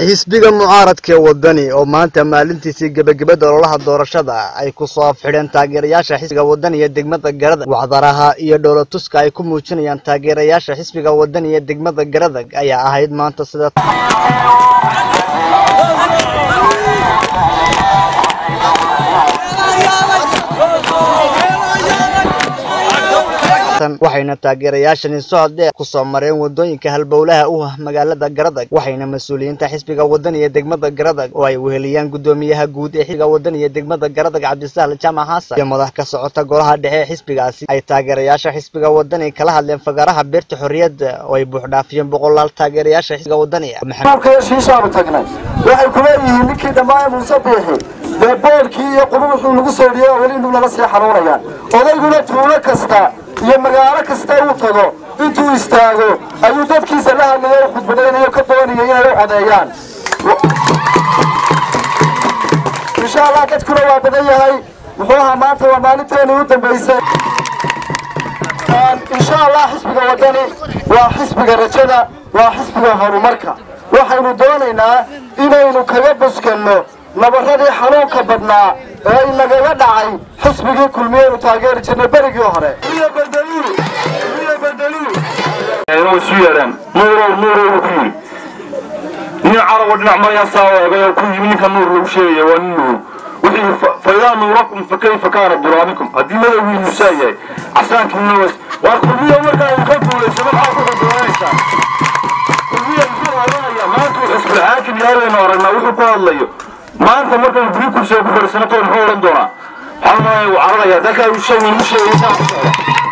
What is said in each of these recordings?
xisbiga mucaaradka ee wadani oo maanta maalintiisii gebagabada ololaha doorashada ay ku soo afxidheen taageerayaasha xisbiga wadani ee degmada garadag wacdaraha iyo dhowlatuska ay ku muujinayaan taageerayaasha xisbiga wadani ee degmada garadag ayaa ahayd maanta sida waxayna taageerayaashani socod dheer ku soo mareen wadooyinka halbowlaha u ah magaalada garadag waxayna mas-uuliyiinta xisbiga wadani ee degmada garadag oo ay weheliyaan gudoomiyaha guud ee xisbiga wadani ee degmada garadag cabdisahl jaamac xasan iyo madax ka socota golaha dhexe ee xisbigaasi ay taageerayaasha xisbiga wadani kala hadleen fagaaraha beerta xorriyadda oo ay buuxdhaafiyeen boqolaal taageerayaasha xisbiga wadani shiishaanu tagnay waxay ku leeyihiin ninkii dhammaan muuse biixi dee boolkii iyo quru wuxuu nagu soo dhiyey oo weli inuu nala sii xanuunayaan odayguna tuulo kasta iyo magaalo kasta uu tago intuu istaago ayuu dadkiisa la hadlaya o khudbadaynayo ka doonaya inay u codeeyaan insha allah dadkuna waa badan yahay muxuu ahaa maanta waa maalinteeni u dambaysay insha allah xisbiga wadani waa xisbiga rajada waa xisbiga horumarka waxaynu doonaynaa inaynu kaga buskanno nabaradii xanuunka badnaa ee inagaga dhacay xisbigii kulmiyeynu taageeri jirnay berigii hore isu yeedhaan nuurow nuurow ku yidhi nin carabo dhinac marayaasaa eegay oo ku yimi ninka nuur lagu sheegaya waa nin nuur wixii faidaa nuurakum fa kayfa kaana duraamikum haddii madowgiinu saa yahay casaankii nuwas waa kulmiya markaa uu ka guulayso maxaa ku xuduraanaysaa kulmiya muxuu odhanayaa maanta uu xisbul xaakim yahay baynu aragnaa wuxuu ku hadlayo maanta markaynu guri kursiga ku fadhiisano toon muxuu odhan doonaa waxaa maaya uu cararayaa dalkaa uu sheegay uu sheegay saa ku socda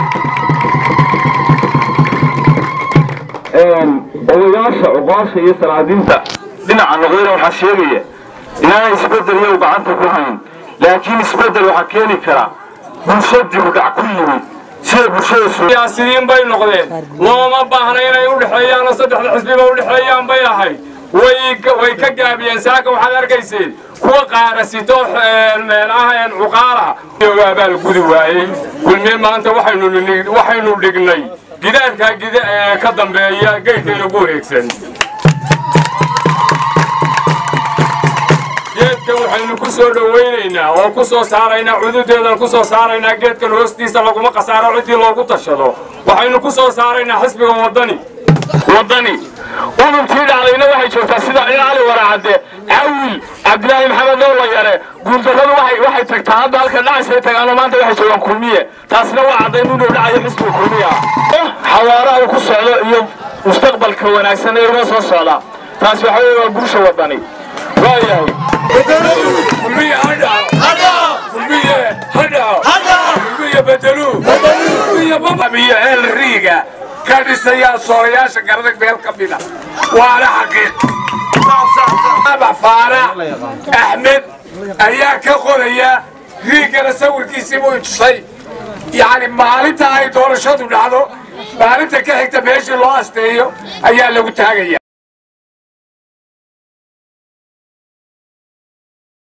odayaasha cuqaasha iyo salaadiinta dhinaca noqdayna waxaa sheegaya inaanay isbedel iyagu gacanta ku hayn laakiin isbedel waxaa keeni kara bulsho dibudhac ku yimid sida bulshada siyaasiyiin bay noqdeen looma baahna inay u dhexeeyaan oo saddexda xisbiba u dhexeeyaan bay ahayd way ka gaabiyeen saaka waxaad arkayseen kuwa qaarasito meelaha cuqaala abaal gudi waayey kulmiye maanta waxaynu dhignay gidaarkaa ka dambeeya geydkayna ku wareegsan geedkan waxaynu ku soo dhowaynaynaa oo ku soo saaraynaa cududeedan ku soo saaraynaa geedkan hoostiisa laguma khasaaro ciddii loogu tashado waxaynu ku soo saaraynaa xisbiga wadani wadani udubtii dhacdayna waxay joogtaa sida cali waraacadde cawil cabdilaahi maxamed noola yare guuldarradu waxay tagtaa hadda halka dhacaysay tagaano maanta waxay joogaan kulmiye taasina waa caddayn inuu dhacayo xisbiga kulmiya xawaaraha ku socdo iyo mustaqbalka wanaagsan ee inoo soo socda taas waxa weye waa guusha wadani waayahay kulmiye hadhaco kulmiye hadhaco kulmiye bedeluu kulmiye babiyo eel riiga ka dhisayaa soorayaasha garadag meel ka mida waana xaqiiq faarax axmed ayaa ka qoraya riigana sawirkiisii buu tusay yacni maalinta ay doorashadu dhacdo maalinta ka xigta meeshii loo asteeyo ayaa lagu taagaya